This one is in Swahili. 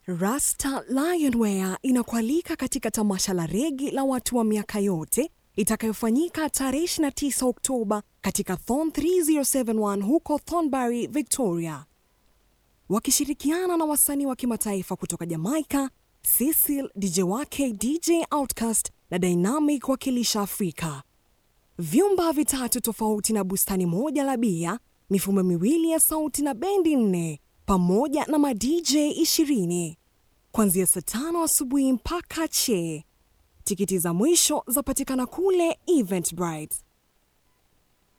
Rasta Lionwear inakualika katika tamasha la regi la watu wa miaka yote itakayofanyika tarehe 29 Oktoba katika Thorn 3071 huko Thornbury, Victoria, wakishirikiana na wasanii wa kimataifa kutoka Jamaica, Cecil DJ wake DJ Outcast na Dynamic wakilisha Afrika. Vyumba vitatu tofauti na bustani moja la bia, mifumo miwili ya sauti na bendi nne pamoja na madj 20 kuanzia saa tano asubuhi mpaka che. Tikiti za mwisho zapatikana kule Eventbrite.